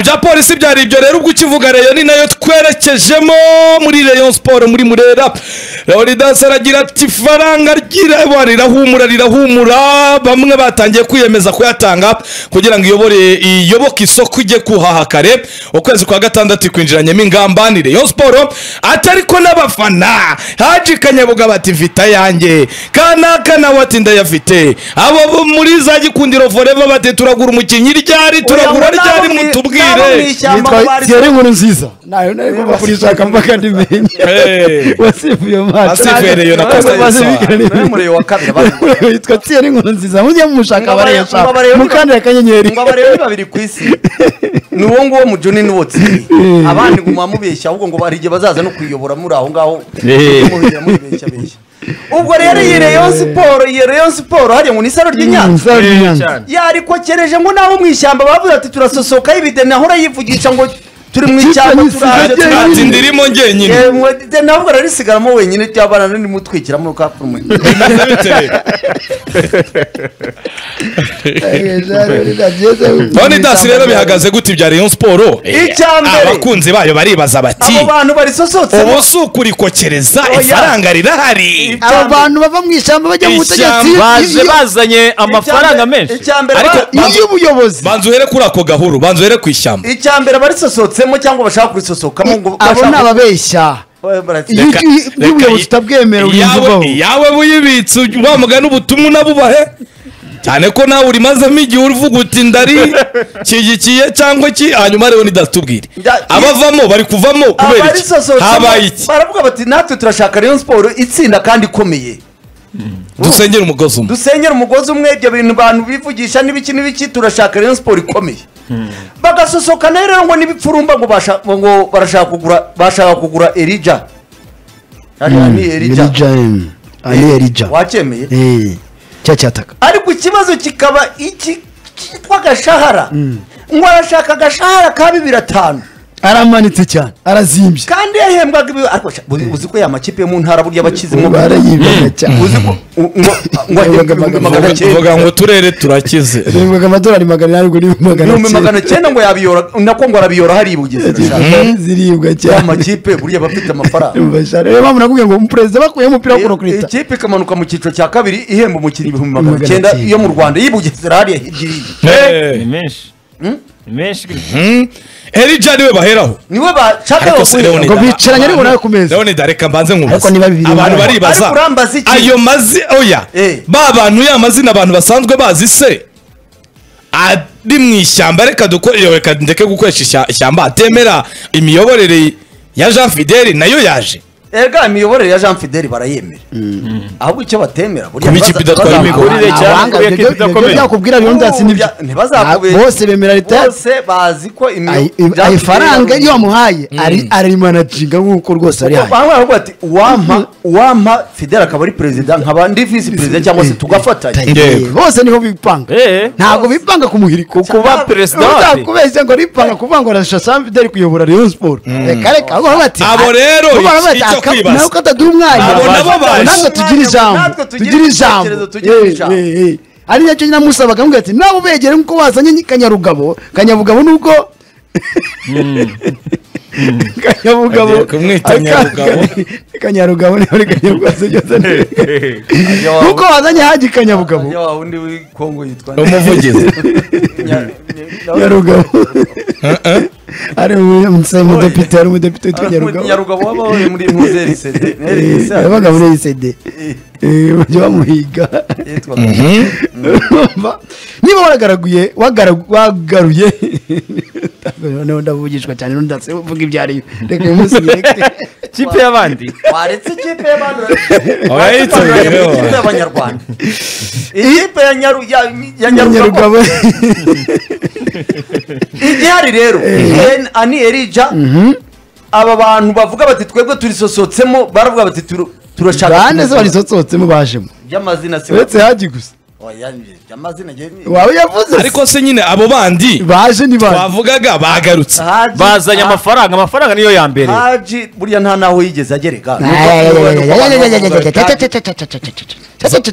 bya polisi byari ibyo rero ubwo ukivuga reyo ni nayo twerekejemo muri reyo siporo muri murera leonidas aragira ati ifaranga ry'ireba rirahumura rirahumura bamwe batangiye kwiyemeza kuyatanga kugira ngo iyobore iyoboke isoko ijye kuhaha kare ukwezi kwa gatandatu ikwinjiranyemo ingamba ni reyo siporo atari ko n'abafana haji kanyabuga bati vita yanjye kanaka nawe ati ndayafite abo bo muri za gikundiro foreva bati turagura umukinnyi ryari turagura ryari mutubwire yitwa Thierry nkuru nziza nayo nari Niba kurishaka mpaka ndimenya Hey. wasifu iyo Wasifu mata yari iyo na Costa del Sol. n'umuriro wa kabiri abandi yitwa Thierry nkuru nziza mujye mumushaka Mwabare- bareshaka mwabare- mukandira akanyenyeri ngo abarebe babiri ku isi ni uwo nguwo mujoni n'uwo tsiri abandi ngo mubabeshya ahubwo ngo hari igihe bazaza no kuyiyobora muri aho ngaho mubibeshya mubibeshya ubwo rero iyi reyo siporo iyi reyo siporo hariya ngo ni isaro ry'inyanza Nzaba ndi Nyanza. yarikokereje ngo naho mu ishyamba bavuze ati turasosoka y'ibide nahora yivugisha ngo turi mu Kitwa ishyamba nisigaye turaje jyenyine. ati turaje ndirimo ngenyine Eh, mwe- de- ntabwo rero isigaramo wenyine ryabana n'imutwikiramo kapfumu leonidas rero bihagaze gute ibya reyo siporo Icya mbere. abakunzi bayo baribaza bati abo bantu barisosotsemo ubu si ukurikokereza Oya. ifaranga rirahari aba bantu bava mu ishyamba bajya mu butegetsi Ishyamba baje iyo- bazanye amafaranga menshi icya mbere Ariko- ba- iyo ubuyobozi banza uhere kuri ako gahuru banza uhere ku ishyamba icya mbere abarisosotsemo cyangwa bashaka kurisohokamo ngo abo ni bashaka- ababeshya Eh, barati- iyo Reka- iyo- iyo reka- ubuyobozi utabwemera urinzi Iyawe- ubaho iyawe buyibitse wamugana ubutumwa unabubahe cyane ko nawe urimazemo igihe uvuga uti ndari kigikiye cyangwa ki hanyuma rero ntidatubwire Nda- abavamo bari kuvamo kubera iki abarisosotsemo habaye iki baravuga bati natwe turashaka rayon siporo itsinda kandi ikomeye dusengere umugozi umwe dusenyera umugozi umwe ibyo bintu abantu bivugisha n'ibiki n'ibiki turashaka rayon siporo ikomeye bagasosoka nayo rero ngo n'ibipfurumba ngo basha- ngo barashaka kugura bashaka kugura erija Hariya ni erija Elija, em. Ah, ni Elija. wacyemeye Eh, cya cyataka ariko ikibazo kikaba iki kitwa agashahara ngo arashaka agashahara ka bibiri atanu aramanitse cyane arazimbye kandi yahembwaga ibi ariko sha- uzi- uzi ko ya makipe yo mu ntara burya abakizemo barayibaga cyane uzi ko u- ngo ngo ahembwa ibihumbi magana cyenda uvuga ngo uturere turakize bembaga amadolari magana inani ngo n'ibihumbi ibihumbi magana magana cyenda ngo yabiyora nako ngo arabiyora hari ibugezi urashaka. cyenda ziribwa ya cyane makipe burya aba afite amafaranga rero mpamvu nakubwiye ngo umuperezida bakuyeho umupira wo kurokurita ikipe ikamanuka mu cyiciro cya kabiri ihemba umukinnyi ibihumbi magana Magana cyenda cyenda. yo mu rwanda y'ibugezi hariya hirya iri. ni Eh, menshi ni menshi elija niwe baheraho niwe bashaka Ariko yo si Leonid. ngo kuyiha. bicaranye ariko nawe ku meza leonida reka mbanze Ariko nkumbaze niba bibiri abantu bingana. baribaza Ariko urambaza iki? ayo mazi oya Eh. ba bantu ya mazina abantu basanzwe bazi se ari mu ishyamba reka dukore reka ndeke gukoresha ishya- ishyamba atemera imiyoborere ya jean fideli nayo yaje erega imiyoborere ya jean fideli barayemera ahubwo icyo batemera burya Kuba ikipe ntibaza- idatwara bazamuka- imigozi. Kurire cyane, abanga kubera ko ibyo ifite akomeye. byakubwira leon dasi nibyo Burya ntibazakubeshya. Ah, bose bemera leta yacu. bose bazi ko imi- Ay- Jean Fideli ayo faranga ari- iyo wamuhaye ari- arimanajinga nk'uko rwose ari Kuko hano bamwe baravuga bati uwampa uwampa fideli akaba ari perezida nkaba ndi visi perezida cyangwa se tugafatanya Yego. bose niho bipanga Eh. ntabwo bipanga ku muhiriko Kuba perezida wapi? uzakubeshya ngo ripanga kuvuga ngo arashusha sam fideli kuyobora rayon siporo reka reka ahubwo baravuga bati Abo rero, ahubwo baravuga icyo bati, aka- kwibaza. nawe ko ataduha umwanya Abo nabo baje. natwe tugira ijambo Natwe tugira tugira ibitekerezo, ijambo tugira Eh, ijambo. eh, eh. ari nacyo namusabaga amubwira ati nawe ubegere nk'uko wazanye kanyarugabo kanyabugabo nubwo kanyabugabo Agiye kumwita Nyarugabo. kanyarugabo niba ari kanyarugabo se byose ni- Ajya wa- nkuko wazanye haje ikanyabugabo ajya wa wundi w'i Congo yitwa nde? umuvugizi Nya- nyarugabo ari umu- umusore w'umudepite ari umudepite witwa nyarugabo nyarugabo wabaho muri muzeri sede Eh, yabaga muri isede bajya bamuhiga Urumva? niba waragaraguye wagara- wagaruye noneho ndavugishwa cyane nundase uvuga ibyo ari byo. reka bimusigire ikipe y'abandi waretse ikipe y'abantu Abayitabiriyeho. ikipe y'abanyarwanda ikipe ya Nyaru- ya- ya nyarugabo nyarugabo igihari rero Ben ani erija aba bantu bavuga bati twebwe turisosotsemo baravuga bati "Turu- turashaka bande se barisosotsemo bajemo by'amazina si uretse haji gusa Oya, njye- by'amazina njye- wawe yavuze se. ariko se nyine abo bandi baje ni baje bavugaga bagarutse Haji- bazanye amafaranga amafaranga niyo ya mbere haji burya nta naho yigeze agereka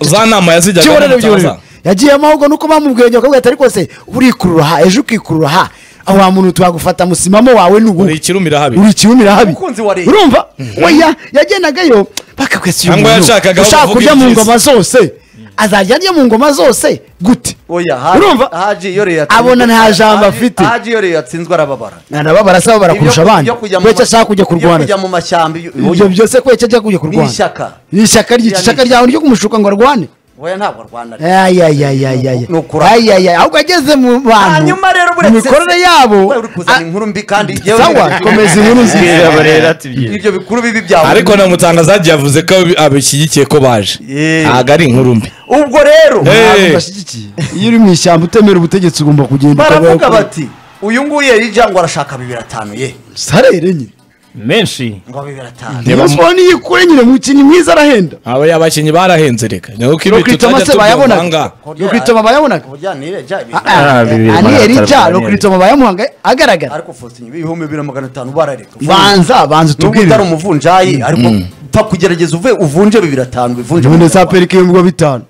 za nama yazijyaga yagiyemo ahubwo nuko bamubwiye ngo akabwa atari kose urikurura ha ejo ukikurura ha aho wa muntu twagufata musimamo wawe ni ubu uri ikirumira habi uri ikirumira habi Umukunzi wa leta. urumva oya yagenagayo bakakwesa uyu Cyangwa muntu yashakaga aho ushaka bavuga kurya mu ibyiza. ngoma zose azajya arya mu ngoma zose gute oya ha- urumva haji iyo rero yatsinzwe- abona nta jambo Haji- afite haji iyo rero yatsinzwe arababara arababara asaba barakurusha Ibyo- abandi ibyo kujya mu kwece ma- ashaka kujya ibyo kujya kurwana mu mashyamba iyo- ibyo byose kwece ajya kujya ni kurwana ishyaka ni ishyaka rye Iriya ni ishyaka ishyaka. ryawe ryo kumushuka ngo arwane oya ntabwo arwana ayayayayayaya Ni ukurata. ayayaya ahubwo ageze mu bantu hanyuma rero mu buretse mikorere yabo we uri kuzana a- inkuru mbi kandi yewe- sawa komeza inkuru nziza Reba rero ati byiza. ibyo bikuru bibi byawe ariko na mutangazaji yavuze ko abi- abishyigikiye ko baje Yeee. ntabwo ari inkuru mbi ubwo rero Eh. Ntabwo udashyigikiye iyo uri mu ishyamba utemera ubutegetsi ugomba kugenda baravuga ukabaho- bati uyu nguyu yarija ngo arashaka bibiri atanu ye sarere nyine menshi ngo bibiri atanu Reba mu- niba niyo ikure nyine mukini mwiza arahenda abo abakinnyi barahenze reka ni uko ibi rokritoma tutajya se tubyumvanga bayabonaga rokritoma bayabonaga ubujyanire ja ibintu Ah, ah, Ah, bibiri ani magana erija atanu, rokritoma bayamuhanga agaragara ariko fosinyi ibihumbi bibiri na magana atanu barareka banza banza nubwo utari utubwire umuvunjayi ariko pfa kugerageza uve uvunje bibiri atanu bivunje none mu za Rwanda. perike y'umugwa bitanu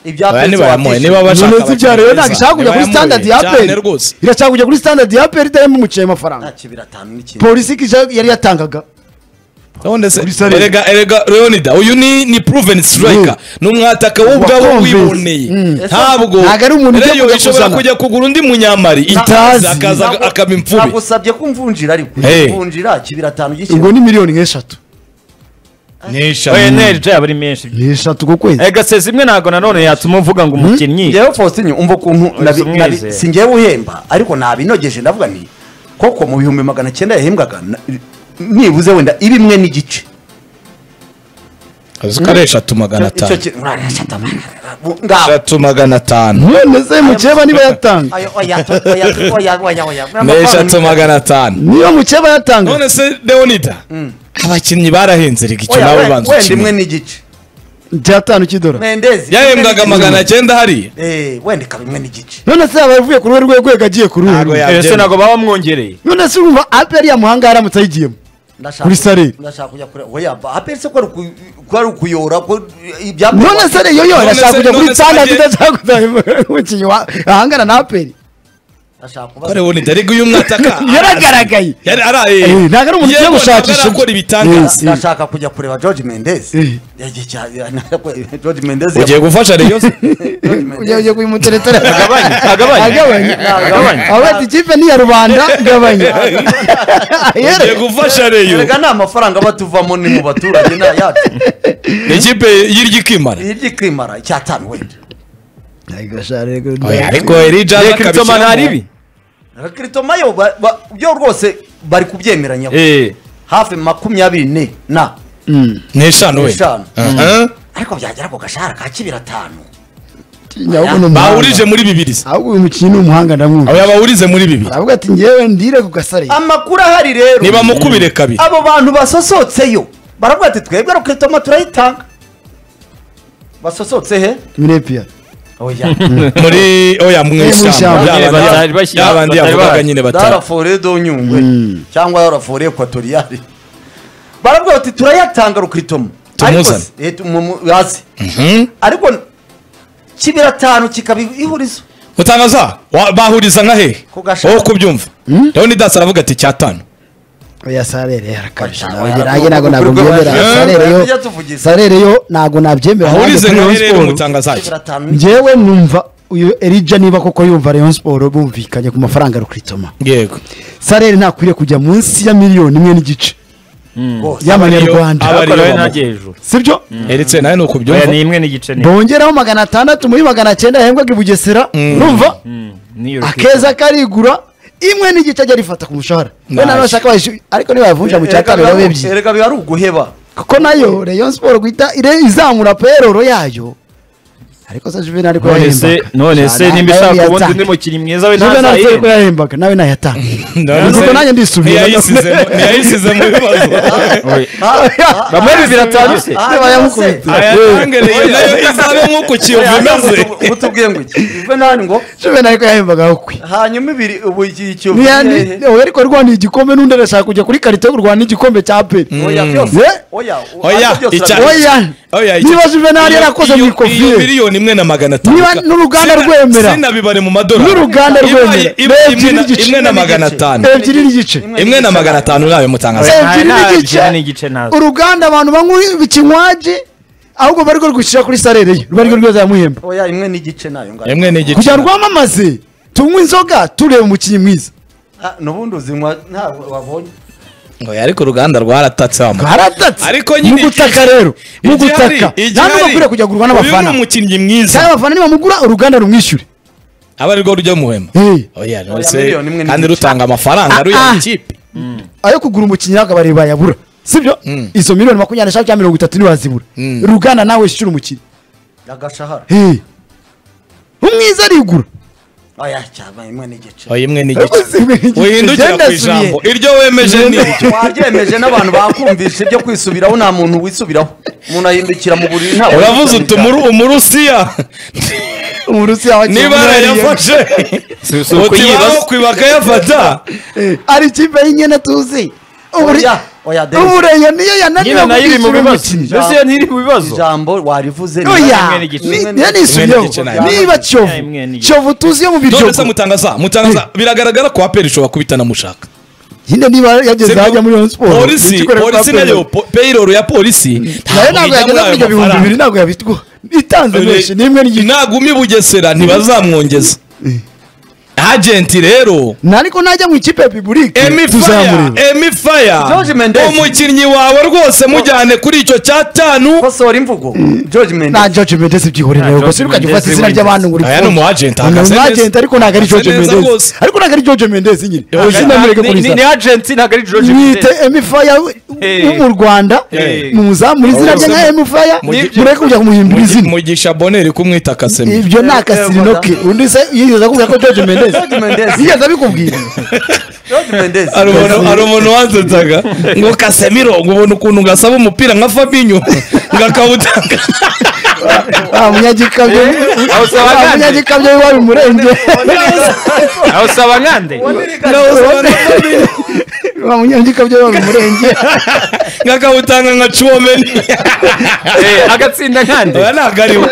ibya Aya pensi ntibayamuhe, watishyuye. niba bashaka none zibya rero abakinnyi ntabwo beza, ishaka kujya kuri nibayamuhe, standard ya cyane peri rwose irashaka kujya kuri standard ya peri itari mumuciye amafaranga nta kibiri atanu n'ikintu polisi ije- yari yatangaga None se Uri serious? erega erega Leonida uyu ni ni proven striker ni umwataka w'ubwabo Wakumvise. wiboneye ntabwo Ntabwo ari umuntu ujya Reyo kujya ishobora kuzana. kujya kugura undi munyamari Itazi. itazi akaza Ntabwo- akaba imfube nagusabye ko umvunjira ariko Hey. umvunjira kibiri atanu ubwo gikira ni miliyoni nk'eshatu oya nerija yaba ari menshi nk'eshatu ku kwezi ega se zimwe ntabwo nanone yatuma uvuga ngo umukinnyi ngewe fosinyi umva ukuntu nabi- Uzi nabi- umwizera. si ngewe uhemba ariko nabinogeje ndavuga nti koko mu bihumbi magana cyenda yahembwaga na- nibuze wenda irimwe n'igice azi ko ari eshatu magana Icyo atanu ki- ngaho eshatu magana atanu none se mukeba niba yatanga Ayo, oya, to- oya, to- oya, oya, oya. n'eshatu magana atanu niba mukeba yatanga none se Leonida abakinnyi barahenze reka icyo Oya, nabo we- banza wenda imwe ukimenya n'igice byatanu cy'idora mendezi yahembwaga magana cyenda hariya Eh, wenda ikaba imwe n'igice none se yaba yavuye ku ruhe rwego agiye ku ruhe Ntabwo rumwe. ya- ese ntabwo baba bamwongereye none se urumva aperi yamuhanga yaramutse ayigiyemo Ndashaka- Kuri Sarri. ndashaka kujya kure oya ba aperi se ko ari uku- ko ari ukuyora ko ibya none se rero None yo arashaka se- kujya kuri none se standard agiye- idashaka kuzahembwa umukinnyi wa- ahangana na aperi ndashaka ko kubaza Leonida ariko uyu mwataka yaragaragaye yari araye Eh, ntabwo ari umuntu ugiye Yewe, gushakisha ntabwo undi. arakora ibitangaza Yes. ndashaka kujya kureba George Mendes Eh. yagiye cya- George Mendes ugiye gufasha Rayon George ujya ujya Mendes kuyimuteretera agabanye agabanye agabanye agabanye aho bati ikipe ni iya rubanda gabanya ugiye gufasha Rayon erega nta mafaranga batuvamo ni mu baturage nta yacu Ni ikipe y'iryikimara hirya ikimara icyatanu wenda ariko Elijah reka akabishyiramo. ibitoma ntaribi Kristo Mayo ba- ba- byo rwose bari kubyemeranya eee hafi makumyabiri ne na n'eshanu wenda N'eshanu. Aha. ariko byagera ku gashahara ka kibiri atanu bahurije muri bibiri se. ahubwo uyu mukinnyi ni umuhanga ndamwumva abo bahurije muri bibiri aravuga ati njyewe ndire ku gasare amakuru ahari rero nibamukubire kabiri abo bantu basosotseyo baravuga ati twebwe Kristo Mayo turayitanga basosotse he mirepiya oya muri oya mu Eh, mu ishyamba ishyamba. Ya bandi- Batari bashyira- ya bandi batari yavugaga bahari. nyine dara batari fore do nyungwe cyangwa dara fore ekwatoriyari baravuga bati turayatanga rukritomo Tumuzane. hasi ariko kibiri atanu kikaba ihurizo utangaza wa- bahuriza nka hehe Ku gashami. wowe kubyumva rero dasi aravuga ati cyatanu oya sarere yarakabije Oya, ntabwo- nanjye ntabwo ntabwo ntabwo- mbyemera ntabwo- sarere yo tujya tuvugisha. sarere yo ntabwo nabyemera bahurize nanjye nka kuri Rayon hehe rero Sport. umutangazaje kibiri atanu njyewe numva uyu erija niba koko yumva rayon siporo bumvikanye ku mafaranga rukritoma yego sarere ntakwiriye kujya munsi ya miliyoni imwe n'igice Aba Bose. y'amanyarwanda ariyo ariko nawe bamuha. ntajya hejuru sibyo eretse nawe ni oya ukubyumva ni imwe n'igice ni bongeraho magana atandatu muri magana cyenda yahembwaga i bugesera numva Mm, niyo akeza karigura imwe n'igice ajya arifata ku mushahara we Nice. nawe bashaka bayishu- ariko nibayavunja mu cya Erega kabiri biba- biba ebyiri erega biba ari uguheba kuko nayo rayon siporo guhita ire- izamura peroro yayo ariko se juvenal ariko none se yahembwaga none se Cyane, nimba nayo ishaka ubundi yatanga. undi mukinnyi mwiza we juvenal ariko ntazayihemba yahembwaga nawe nayatanga None Ubwo se- nanjye ndisubira. ntiyayisizemo- ntiyayisizemo ibibazo bamwe bibiri atanu se Ah, bayamukubita aya tangereye nayo izabe nk'uko kiyova imeze utubwiye ngo iki ubwo nani ngo juvenal ariko yahembwaga kwe hanyuma ibiri ubu iki cyo Niya- ni- hehe? oya, ariko arwana igikombe n'undi arashaka kujya kuri karito yo kurwana igikombe cya peri oya byose Yeah. oya u- Oya, ariko byose icya- urabizi. oya Oya, icyo- niba juvenali iyo- yarakoze iyo- mikofire. iyo miliyoni imwe na magana atanu Niba n'uruganda Sina- rwemera. sinabibare mu madorari N'uruganda Ibaye- rwemera. ibaye Rebye imwe na- n'igice. imwe na magana atanu ebyiri n'igice imwe na magana atanu nawe mutangaza Oya, ebyiri nta- nta n'igice ebyiri n'igice ntazo. uruganda abantu banywa ikinywaje ahubwo bari rwishyira kuri sarereye rwari rweza yamuhemba oya imwe n'igice nayo ngari imwe ni igice kugira ngo wamamaze tunywe inzoga tureba umukinnyi mwiza Ah, n'ubundi uzinywa ntabwo wabonye Oya, ariko uruganda rwaratatse wa mama. haratatse ariko nyine mu gutaka rero mu igihari- gutaka igihari- ntabwo bakwiriye kujya gurwa uyu ni n'abafana umukinnyi mwiza kandi abafana nibamugura uruganda rumwishyure aba arirwo rujya muhema Eh. oya Oya, nonese miliyoni imwe kandi n'igice. rutanga amafaranga Ah, ruya ah. ikipe ayo kugura umukinnyi akabari bayabura sibyo izo miliyoni makumyabiri n'eshanu cyangwa mirongo itatu ntiwazibura uruganda nawe wishyura umukinnyi agashahara Hey. umwiza arigura oya cyangwa imwe n'igice oya imwe ni igice Uzi, imwe n'igice. uhindukira ku Byandasubiye. ijambo iryo wemeje ni iryo wabyemeje n'abantu bakumvisha ibyo kwisubiraho nta muntu wisubiraho umuntu ahindukira mu buriri nta uravuze uti "Umuru- umurusiya umurusi yawe n'ibara yafashe uti baho kwiba akayafata ari ikipe y'inyene tuzi Ubure- Oya, oya, Dennis. ubureyo niyo yananiwe nyina nayo iri mu kwishyura bibazo umukinnyi mbese iyo ntiri mu bibazo ijambo warivuze ni- oya Imwe n'igice. ni- Imwe niyo n'igice. nisubiyeho Imwe n'igice nayo. niba cyovu Oya, imwe n'igice. cyovu tuzi yo mu ndetse biryogo mutangaza mutangaza biragaragara ko aperi ishobora kuba itanamushaka nyine niba yageze Sibyo? hajya muri Rayon Sports polisi ikikorera kwa polisi Premier. nayo po- payroll ya polisi nayo ntabwo ntabwo ijya muri yageze ayo kuri ibyo bihumbi mafaranga. bibiri ntabwo yabitwa itanze menshi n'imwe n'igice nagumye i bugesera ntibazamwongeza agenti rero Na ariko najya mu ikipe ya piburike Emi Faya, tuzamureba Emi Faya, George Mendes. umukinnyi wawe rwose mujyane kuri icyo cyatanu kosora imvugo george nta mendes George Mendes byihorera Nta ubwo George siruka gifata Mendes izina wizi. ry'abantu ngo Aya ni umuagent, ahagaze neza. agent ariko ntabwo ari George Ahagaze neza Mendes rwose. ariko ntabwo ari George Mendes nyine Oya, ubwo sinamureke Ni- kuri ni- izina ni agenti ntabwo ari George mwite Mendes. Emi Faya Hey. yo mu Rwanda Hey. muzamu izina Oya, rye nka mu- Emi Faya mu- mureke kujya kumuhimbira izina mugisha boneri kumwita kasemi ibyo ni akasirino ke undi se yigeze akubwira ko George Mendes George Mendes. yigeze abikubwira george mendes hari umuntu- hari umuntu wansetsaga ngo kasemiro ngo ubona ukuntu ngasaba umupira nka fabinyo ngo akawutanga Ah, munyagikabyo awusaba Ah, gande. munyagikabyo w'iwawe murenge aho usaba nkande Ah, munyagikabyo w'iwawe murenge ngo akawutanga nka cuwomeni Eh, agatsinda nkande oya ntabwo ariwe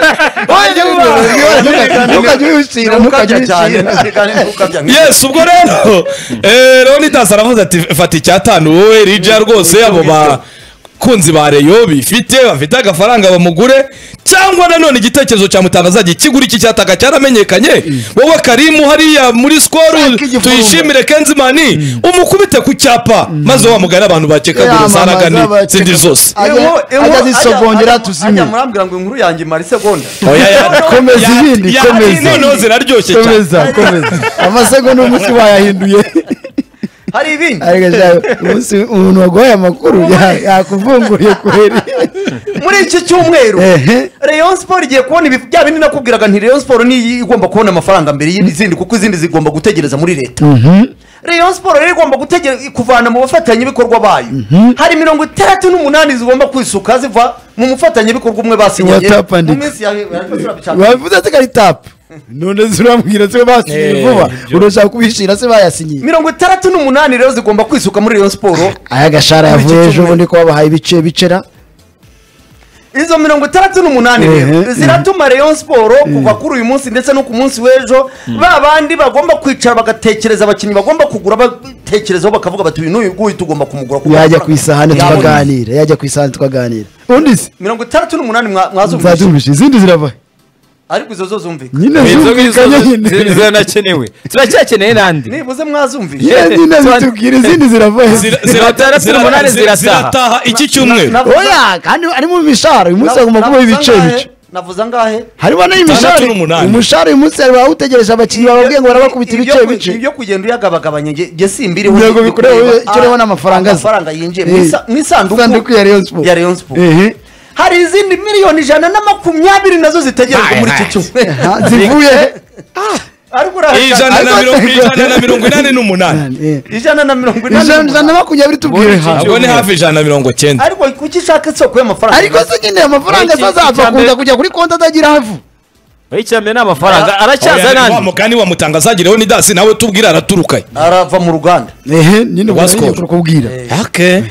ntukajye ubishyira ntukajye ntukajya cyane ubishyira ntukabya yes ubwo rero eh, leonidas aravuze ati fata icyatanu wowe rija rwose abo bakunzi ba reyo bifite bafite agafaranga bamugure cyangwa nanone igitekerezo cya mutangazaji kigura iki cyataka cyaramenyekanye wowe karimu hariya muri skoru Shaka igifungo. tuyishimire kenzimani umukubite ku cyapa maze wa mugani abantu bakekagura Yamamaza, zaragani bakeka- zindi zose ajya zisogongera tuzimye murambwira ngo inkuru yanjye imara isegonda Oya, ya- Komeza ya- ibindi, ya- komeza. noneho ziraryoshye cyane komeza komeza amasegonda umunsi bayahinduye hari ibindi ariko shawe, umunsi umuntu waguhaye amakuru ya- yakuvunguriye kubera muri iki cyumweru Ehe. Rayon Sport igiye kubona ibi bya bindi nakubwiraga nti Rayon Sport niyo igomba kubona amafaranga mbere y'izindi kuko izindi zigomba gutegereza muri leta Rayon Sport rero igomba gutegereza kuvana mu bafatanyabikorwa bayo hari mirongo itandatu n'umunani zigomba kwisuka ziva mu mufatanyabikorwa umwe basinyanye Watapandika. mu minsi ya bavuze ati kari tapu none zirambwira se basinyiye Eh, vuba ibyo. urashaka kubishyira se bayasinyiye mirongo itandatu n'umunani rero zigomba kwisuka muri Rayon Sport aya gashara yavuye ejo bundi ko babahaye ibice bicera izo mirongo itandatu n'umunani rero Ehe. ziratuma Rayon Sport kuva kuri uyu munsi ndetse no ku munsi w'ejo ba bandi bagomba kwicara bagatekereza abakinnyi bagomba kugura batekerezaho bakavuga bati uyu n'uyu nguyu tugomba kumugura kuko yajya ku amafaranga isahani yabonye." tukaganira yajya ku isahani tukaganira undi se mirongo itandatu n'umunani mwa- mwazumvise nzazumvisha izindi zirava ariko izo zo zumvikana nyine Izo ngizo zumvikanye nyine ziranakenewe turacyakeneye n'andi nibuze Yeah, mwazumvise nyine zitubwira izindi zirava Zira- Mirongo zira- itandatu zira- n'umunani zira- zirataha. zirataha iki cyumweru Navuze- oya kandi harimo imishahara uyu munsi hagomba kubaho navuze ibice angahe? bice navuze angahe harimo Itandatu n'imishahari n'umunani. umushahara uyu munsi hari bawutegereje abakinnyi bababwiye ngo barabakubita Ibyo- ibice ibyo- bice ibyo kugenda uyagabagabanya nge nge simbiriho Yego, bikureba wowe, icyo ureba ni amafaranga aza. amafaranga yinjiye Eh, mu isanduku isanduku ya Rayon Sport. ya Rayon Sport Ehe. hari izindi miliyoni ijana na makumyabiri nazo zitegerejwe muri iki cyumweru Ha, zivuye he? ariko ijana urahagaze na mirongo- ijana na mirongo inani n'umunani Eh, ijana na mirongo inani ijana n'umunani. ijana na makumyabiri tubwire ha ntabwo ni hafi ijana na mirongo cyenda ariko kuki ishaka isoko y'amafaranga ariko se nyine amafaranga Iki- azaza icya mbere- akunda kujya kuri konti atagira havu oya icyambere ni amafaranga aracyaza Oya, wa n'andi mugani wa mutangazaji leonidas nawe tubwira araturukaye arava mu ruganda ehe nyine Rwa barayiye Skol. kukubwira ake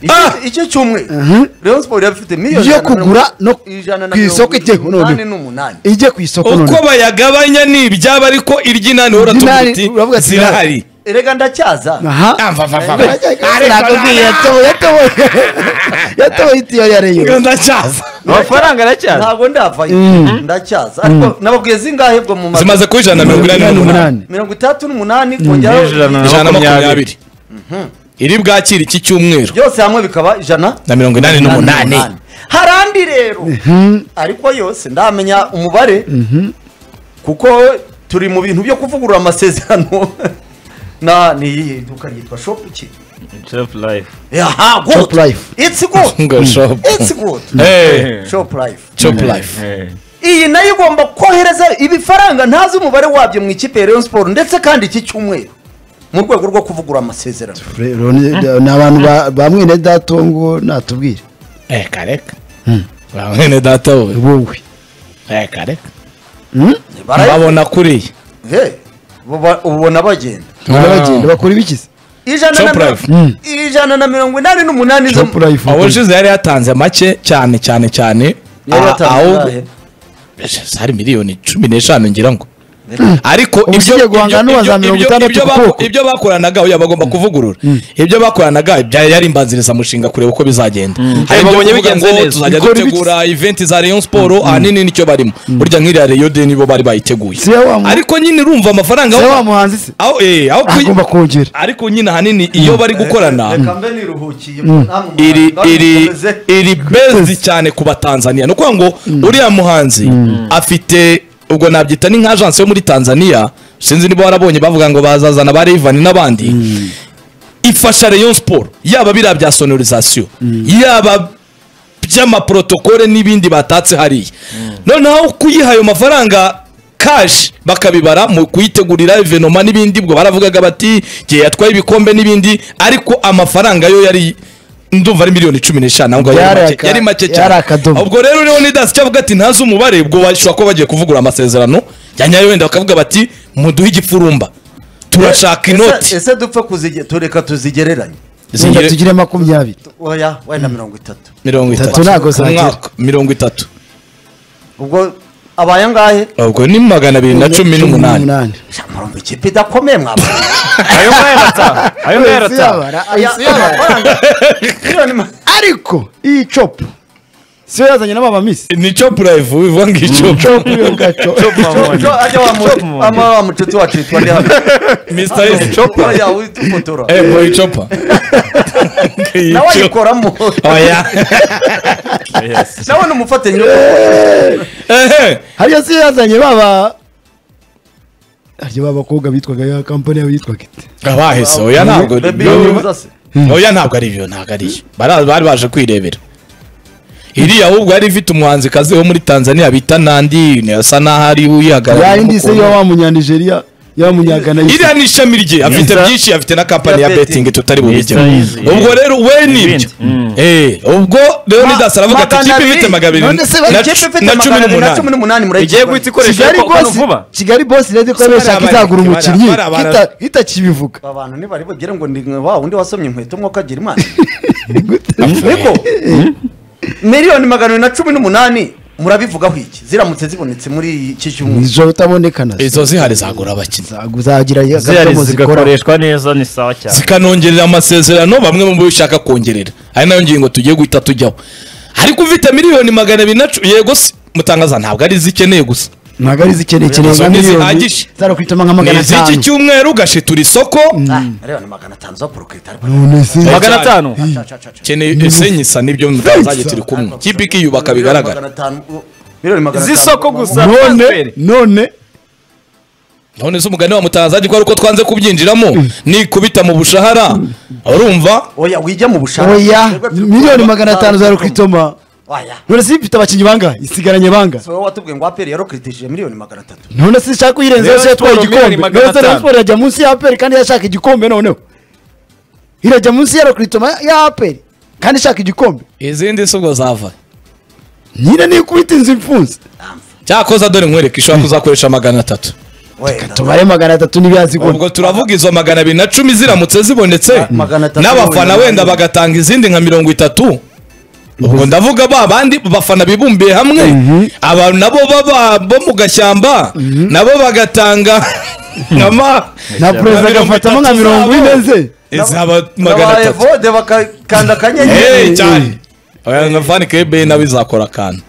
Ah! icyo cyumweru rayon siporo yari ifite miliyoni yo ijana na kugura mirongo- no ijana na ku isoko mirongo ijyeho umunani noneho n'umunani ijye ku isoko uko noneho bayagabanya ni ibyaba ariko iry'inani uhora tuvuga Iry'inani, uti uravuga ati, zirahari erega ndacyaza aha Ah, mva, mva, mva. nakubwiye yatoboye yatoboye yatoboye itiyo ya Reka reyo ndacyaza amafaranga aracyaza ntabwo ndavayo ndacyaza ariko nababwiye zingahe bwo mu mazu zimaze kuba ijana na mirongo inani n'umunani mirongo itandatu n'umunani ijana kongeraho na- ijana na makumyabiri makumyabiri. iri bwakira iki cyumweru byose hamwe bikaba ijana na mirongo inani n'umunani hari andi rero ariko yose ndamenya umubare kuko turi mu bintu byo kuvugurura amasezerano na ni iyihe duka ryitwa shopu ki aha Shop good Life. it's good ngo shopu it's good Eh, shopu life shopu life iyi nayo igomba kohereza ibifaranga ntazi umubare wabyo mu ikipe ya Rayon Sport ndetse kandi iki cyumweru mu rwego rwo kuvugura amasezerano ni abantu ba- ba mwene datongo natubwire reka reka ba mwene data we wowe reka reka Hmm? Bara- babona kuriya Hey, buba- ubona bagenda baragenda bakora ibiki se ijana na Shop mirongo- Life. Mm. ijana na mirongo inani n'umunani zo- Shop Life. aho ushize yari yatanze make cyane cyane cyane Yari Ah, yatanze aho ingahe? hari miliyoni cumi n'eshanu ngira ngo ariko Ubu ibyo- ugiye guhanga ibyo- n'uwa za ibyo- mirongo ibyo- itandatu ibyo ku baku- kuboko. ibyo bakoranaga oya bagomba kuvugurura ibyo bakoranaga byari yari imbanzirizamushinga kureba uko bizagenda hari Eh, ibyo babonye kuvuga bigenze ngo neza. tuzajya Bikora ibiki? dutegura iventi za Rayon Sport ahanini nicyo barimo burya nk'iriya Rayon de nibo bari bayiteguye Si we wa mu- ariko nyine urumva amafaranga se aho- wa muhanzi se aho eh, aho kuyi- agomba kongera ariko nyine ahanini iyo bari gukorana Reka mbe niruhukiye namwe iri mubantu iri babikomeze. iri bezi cyane ku batanzaniya ni ukuvuga ngo uriya muhanzi afite ubwo nabyita ni nk'ajansi yo muri tanzania sinzi niba warabonye bavuga ngo bazazana ba revani n'abandi ifasha rayon siporo yaba biriya bya sonorizasiyo yaba by'amaprotokole n'ibindi batatse hariya noneho kuyiha ayo mafaranga kashi bakabibara mu kuyitegurira evenoma n'ibindi ubwo baravugaga bati igihe yatwaye ibikombe n'ibindi ariko amafaranga yo yari ndumva ari miliyoni cumi n'eshanu ahubwo yari Yari make- aka- yari make yari cyane akadomo. ubwo rero rero nidasi icyo avuga ati ntazi umubare ubwo bashobora kuba bagiye kuvugura amasezerano yanyayo wenda bakavuga bati muduhe igipfurumba turashaka Ese- inoti ese dupfe kuzige tureka tuzigereranye reka Zingire- tugire makumyabiri oya wenda mirongo itatu mirongo Itatu itatu ntago Ku zagera. mwaka, mirongo itatu ubwo abaye angahe ubwo ni magana abiri na cumi n'umunani Ja, murumva ikipe idakomeye mwaba ayo ngayo arataha ayo ngayo Isi arataha yabara, Aya- isi yabara. amafaranga miliyoni ma- ariko iyi copu siyo yazanye n'amamamisi ni cyo purayivu bivuga ngo icyo copu yo gaco Jo, ajya wa mu- ama wa mucuti wacu yitwa nde hano? misita esi Oya, witufotora. eee boyi copa iyi nawe copa ayikoramo oya nawe ni umufatanyabikorwa ehe hariyo siyo yazanye baba hariyo babakobwa bitwaga ya kampani yabo yitwaga ite abahese oya ntabwo Baby Yoza se. oya ntabwo ari byo ntabwo ari byo Bara- bari baje kwirebera iriya ahubwo yari ifite umuhanzikazi wo muri tanzania bita nandi asa n'aho ari ya uyihagarariye yindi se yo wa munyanijeriya yo wa munyagana iriya ni ishami rye afite byinshi afite na kampani ya Ya betting. betingi tutari bubijyemo Yes, yes, yes. ubwo rero we Ibindi. nibyo Mm. Eh, ubwo rero nidasi aravuga ati magana ikipe abiri. ifite magana abiri None se bari na ikipe cu- ifite na cumi magana abiri na n'umunani cumi n'umunani murayikora. Igiye guhita ikoresha kigali kano bosi vuba kigali bosi rero ko Bariya yashaka bariya izagura bariya umukinnyi bariya bariya. kita- itakibivuga Aba bantu ntibari bagire ngo ndi nka wa undi wasomye inkweto nk'uko agira imana niko miliyoni magana abiri na cumi n'umunani murabivugaho iki ziramutse zibonetse muri iki cyumweru izo utabonekana izo zihari zagura abakinnyi uzagira akadomo zikora neza ni sawa cyane zikanongerera amasezerano bamwe mu bo bishaka kongerera ari nayo ngingo tugiye guhita tujyaho ariko ufite miliyoni magana abiri na cumi yego se mutangaza ntabwo ari izikeneye gusa ntabwo ari izikeneye keneye Izo nka ni miliyoni zihagije. zarakwitamo nka ni magana iz'iki atanu cyumweru ugashitura isoko Ah, miliyoni magana atanu zo kurukita ariko none se magana atanu Ca, ca, ca, ca. keneye ese nyisa nibyo mutazajye turi kumwe kipe ikiyubaka bigaragara Miliyoni magana atanu, uh, miliyoni magana atanu. z'isoko gusa none transferi. none none se umugani wa mutangazaji ko ari uko twanze kubyinjiramo nikubita mu bushahara urumva oya wige mu bushake oya Twebwe turi miliyoni kureba magana atanu atanu zarakwitoma oya none se ifite abakinnyi bangahe isigaranye bangahe si wowe watubwiye ngo aperi yarokritishije miliyoni magana atatu none se ishaka uyirenzeho Rayon se yatwaye Sport miliyoni igikombe magana none se atanu. rayon siporo irajya munsi ya aperi kandi yashaka igikombe noneho irajya munsi ya rakritoma ya aperi kandi ishaka igikombe izindi si ubwo zava nyine nikubita inzu ifunze cyakoze dore nkwereke ishobora kuzakoresha magana atatu tubare magana atatu n'ibyansi ubwo turavuga izo magana abiri na cumi ziramutse zibonetse Ma- magana atatu n'abafana wenda wenda bagatanga izindi nka mirongo itatu ubwo ndavuga ba bandi bafana bibumbiye hamwe abantu nabo baba bo mu gashyamba nabo bagatanga nka ma- na perezida mirongo agafatamo nka itatu mirongo zabo. ine ze izaba magana babaye atatu vode bakakanda akanyenyeri Hey, cyane oya nka fani kebe nawe izakora akantu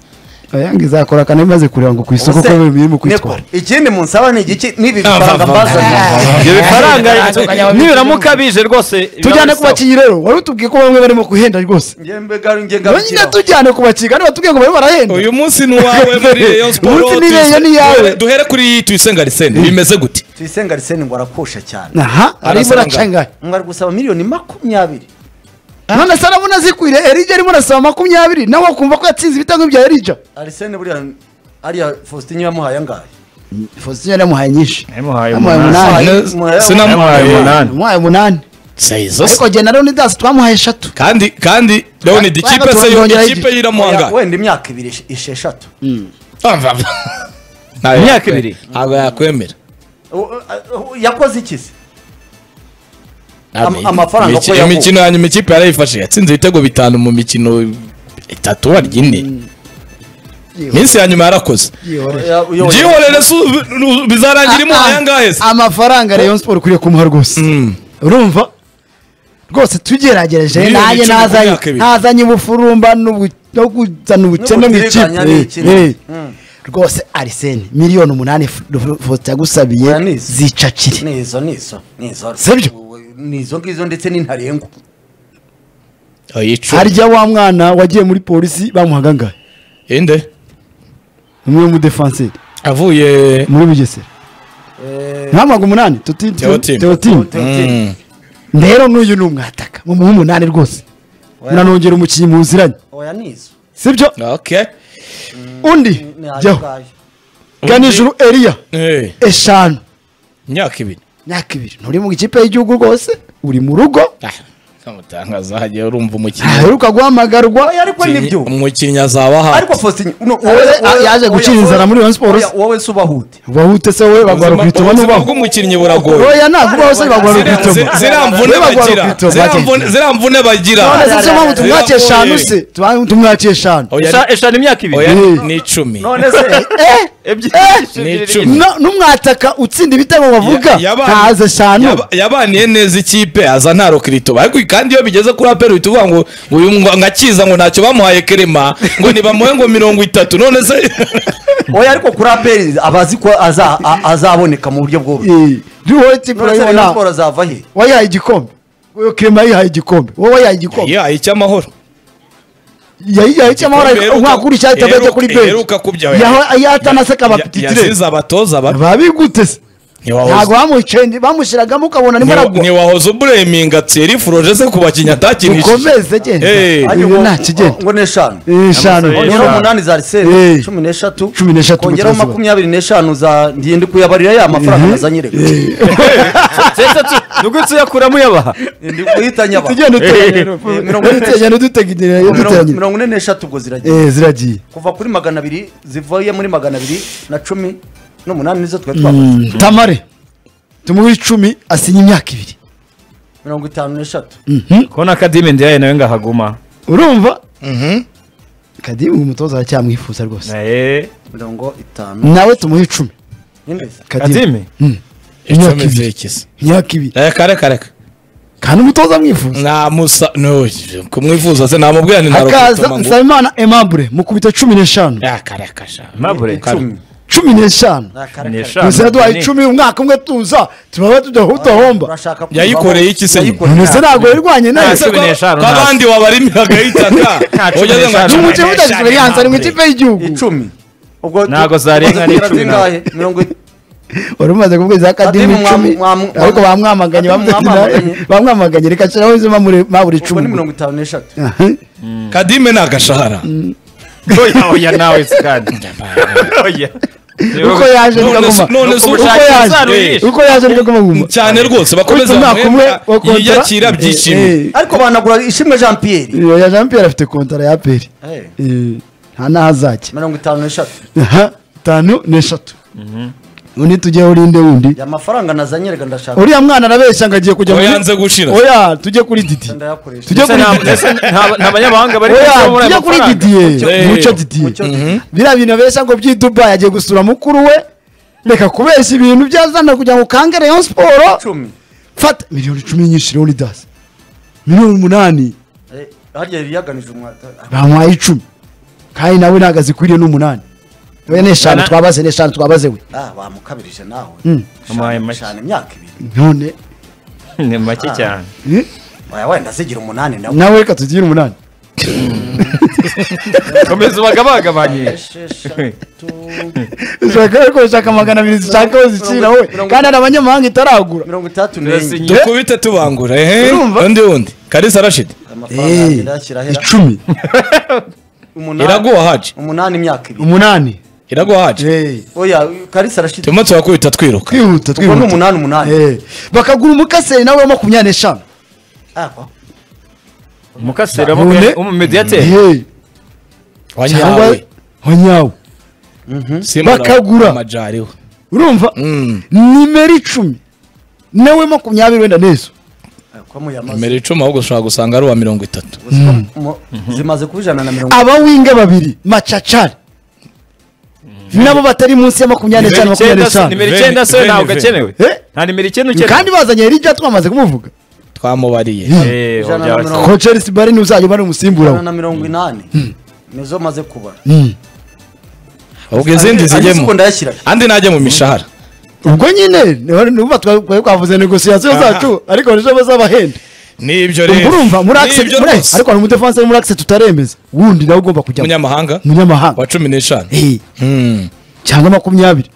ayange izakora kane imaze kureba ngo ku isoko Ubuse, ko birimo niko, kwitwara ikindi munsaba ni igiki n'ibi Ah, va, bifaranga va, mbazanye ibyo bifaranga Abanyababirigi. nibiramuka bije rwose tujyane biba ku bakinnyi rero wari utubwiye ko bamwe barimo guhenda rwose Njye mbega- njye nyine ngarukiraho. tujyane ku bakinnyi kandi batubwiye ngo barimo barahenda uyu munsi ni uwawe muri Rayon Sports Umunsi ni Rayon ni iyawe. Duhere- duhere kuri tuyisenga lisende bimeze gute tuyisenga liseni ngo arakusha cyane aha arimo Arasanga. aracangaya ngo ari gusaba miliyoni makumyabiri none se arabona zikwire erija arimo arasaba makumyabiri nawe wakumva ko yatsinze ibitego bya erija arisene buriya ariya faustin yamuhaye angahe fosiyo yaramuhaye nyinshi Yamuhaye yamuhaye umunani. umunani Ne- muhaye- Yamuhaye sinamuhaye umunani. yamuhaye umunani Saizo se. ariko jye na leonidas twamuhaye eshatu kandi kandi leon ikipe se yo Twongeraho ikipe igihe. yiramuhanga wenda imyaka ibiri ish- isheshatu Imyaka ibiri. ntabwo yakwemera U- u- yakoze iki se Am- Ntabwo- amafaranga Imiki- ko yaguye. imikino yanyu ikipe yarayifashe yatsinze ibitego bitanu mu mikino itatu warya ine iminsi ya nyuma yarakoze Ya- uyoboye- byihorere su- bi- ru- bizarangira imuhaye angahe se amafaranga rayon sport ukwiriye kumuha rwose Mm. urumva rwose tugeragereje Miliyoni nanjye icumi ku nazanye myaka ibiri. nazanye ubufurumba n'ubu- no kuzana ubukene mu N'ubutiriganya ikipe ni Eh, ikintu. eh. Mm. rwose arisene miliyoni umunani fosita yagusabiye Oya, nizo. zicakire ni izo ni izo ni izo Sibyo? ni izo ngizo ndetse ni ntarengwa Oyicu. harya wa mwana wagiye muri polisi bamuhaga angahe inde umwe w'umudefanseri avuye muri bugesera ntamuhaga umunani tuti Teotime. teotimu Mm. rero n'uyu ni umwataka mumuha umunani rwose munanongera umukinnyi muziranye oya ni izo sibyo okay undi Ni ayo jyaho ngayo. ganijuru eriya Eh, eshanu imyaka ibiri myaka ibiri nturi mu ikipe y'igihugu rwose uri mu rugo Ah, kamutangaza hagiye urumva umukinnyi aheruka guhamagarwa oya ariko nibyo umukinnyi azaba hafi ariko faustin no, Yaje- wowe- yaje wowe- gucira wowe- inzara muri Rayon Sports. oya, wowe se ubahute ubahute se wowe bagwara ku itoma ubuzima n'ubaho bw'umukinnyi buragoye oya ntabwo ubaho se bagwara ku Ziriya- itoma zi- ziriya mvune Wowe bagwara bagira ku itoma, ziriya bagenda. mvune- ziriya mvune bagira none se siyo mpamvu Ziragoye. tumwakiye eshanu se Tuba- tumwakiye eshanu Oya, Esha- eshanu imyaka ibiri oya, Eh. ni icumi none se Eh, ebyiri Ni ebyiri- icumi. no- n'umwataka utsinda ibitego bavuga Ya- yabanye- ntaze eshanu yaba- yabaniye neza ikipe aza nta rokirito ariko kandi iyo bigeze kuri aperi uhita uvuga ngo uyu ngo- ngakiza ngo ntacyo bamuhaye kerema ngo ntibamuhe ngo mirongo itatu none se oya ariko kuri aperi abazi ko aza- a- azaboneka mu buryo bworoshye Eh, wowe tipe none se rayon urayibona sport azava he wayihaye igikombe wowe kirema yayihaye igikombe wowe wayihaye igikombe yayihaye icy'amahoro yayihaye icyamahoro nkwakurikiye ahita ajya kuri benshi Iheruka kubyawe. yaho yatanaseka Ya- abapitire yasize abatoza babi babigute se ntabwo ntiwahoze bamuciye bamushyiragamo ukabona arimo ntiwa- aragwa ntiwahoze ubureminga tseri furoje se ku bakinnyi atakinishije ukomeze genda Eh. Ariko ibi ngo- nta kigenda ngo ni eshanu Eh, eshanu Yamusabye kongeraho eshanu. umunani za Eh. liseni cumi n'eshatu Cumi n'eshatu, kongeraho mutasoba. makumyabiri n'eshanu za ngende kuyabarira ya mafaranga nazanye reka Sesa tu- ni ugutse uyakuramo uyabaha ndi guhitanya aba tugenda Eh, mirongo ine- duteganya duteganya Mirongo- duteganya mirongo ine n'eshatu ubwo ziragiye Eh, ziragiye kuva kuri magana abiri zivuye muri magana abiri na cumi n'umunani nizo twari twakoze Mm, tamare tumuhe icumi asinya imyaka ibiri mirongo itanu n'eshatu kubona akadimi ndiyaye nawe ngahaguma urumva kadimu umutoza aracyamwifuza rwose Eh, mirongo itanu nawe tumuhe icumi ninde se? kadimu kadimi imyaka Icumi ibiri zekize. imyaka ibiri reka reka reka kandi umutoza amwifuza namusa no kumwifuza se namubwira ni hakaza nsabimana emambure mukubita cumi n'eshanu akarakasha mabure Icumi. cumi n'eshanu Ni akara- Ni akara. eshanu. gusa duhaye icumi umwaka umwe tuza turaba tudahomba Urashaka kumva Yayikoreye aho- iki se? Yayikoreye none se nta- ntabwo wirwanye nawe cumi n'eshanu ko nta- abandi wabarimiraga itaka Nta cumi Ujya ngo n'eshanu. cumi umukinnyi n'eshanu utagize experience ari mu ntabure. ikipe y'igihugu icumi ubwo Ntabwo zarenga ari icumi. zingahe mirongo i- wari umaze kubwiza akadimu Kadimu mwamu- icumi mwamu- ariko bamwamaganye Kadimu mwamamaganye. bamwamaganye- bamwamaganye reka nshyiraho izo mamure- mabure ubwo ni icumi mirongo itanu n'eshatu Aha. kadime ni agashahara oya oya nawe se kandi oya uko yaje niko None se- aguma none se uko ubushake yaje buzaruhisha. uko yaje niko aguma cyane rwose bakomeze Kuko umwaka umwe bamuhe wa kontra- yiyakira byishimo Eh, ariko banagura ishimwe jean eh, pierre oya jean pierre afite kontara ya peri nta n'aho azajya mirongo itanu n'eshatu aha itanu n'eshatu undi tujye urinde wundi amafaranga nazanye reka ndashaka uriya mwana arabeshya ngo agiye kujya Oya, yanze gushira. oya tujye kuri didi ndayakoresha tujye kuri didi nta banyamahanga bari oya tujye kuri didiye Eh. muco didiye Mucyo biriya bintu abeshya ngo by'i dubayi agiye gusura mukuru we reka kubeshya ibintu byazana kugira ngo ukange rayon siporo icumi fata miliyoni cumi nyinshi leon dasi miliyoni umunani Eh, harya yari yaganije umwata bamuhaye icumi kandi nawe ntabwo azikwiriye n'umunani we n'eshanu Bana- twabaze n'eshanu twabaze we ah bamukabirije nawe Mm. Wamuhaye make. shana imyaka ibiri none ni make cyane eh, oya wenda zigira umunani nawe nawe reka tugira umunani komeza ubagabagabanye esheshatu ushaka ko ushaka magana abiri zishaka aho zicira wowe Mirongo- kandi hari abanyamahanga itaragura mirongo itandatu Urasinye. n'enye dukubite tubangura ehe Urumva? undi wundi kalisa rashidi amafaranga Eh, yagenda ashyira ahera icumi umunani iraguha haje umunani imyaka ibiri umunani iraguha haje Eh, oya karisa arashyitse turimo turakubita twiruka twihuta ubwo ni twihuta umunani umunani Eh, bakagura umukaseri nawe wa makumyabiri n'eshanu Ah, kwa- umukasira None? umumediyateri Eh, cyangwa wanyawe wanyawe Simba bakagura. amajariho urumva Mm. nimero icumi nawe makumyabiri wenda n'ejo Ah, kwa muyamaze nimero icumi ahubwo ushobora gusanga ari uwa mirongo itatu Mu- zimaze kuba ijana na mirongo abawinga babiri macacari nabo batari munsi ya makumyabiri n'eshanu makumyabiri n'eshanu nimero icyenda se Veni- ntabwo Veni- akenewe Eh? nta nimero icyenda kandi ukenewe bazanye hirya twamaze kumuvuga twamubariye Eh, Ijana na wabyara- mirongo- ko chelsea bari n'uzajya ubara umusimbura ijana we na mirongo inani nizo maze kubara Mm. ahubwo izindi zijyemo zigemo ndayashyira andi najya mu mishahara ubwo nyine niho- niho twa- twari twavuze negosiyasiyo zacu ariko nizo bazabahenda nibyo ubwo rero urumva muri access- Nibyo muri- rwose. ariko hari umudefanse wo muri akise tutaremeza wundi nawe ugomba kujya umunyamahanga munyamahanga wa cumi n'eshanu Eh, Mm. cyangwa makumyabiri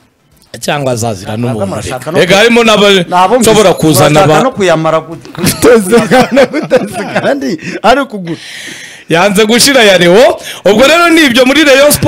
cyangwa azazira Ntabwo n'umuntu murashaka no- reka harimo Nabo n'abashobora murashaka kuzana ba no kuyamara gute tuzigana guteza kandi ari ukugura yanze gushira ya leo ubwo rero ni ibyo muri rayon sport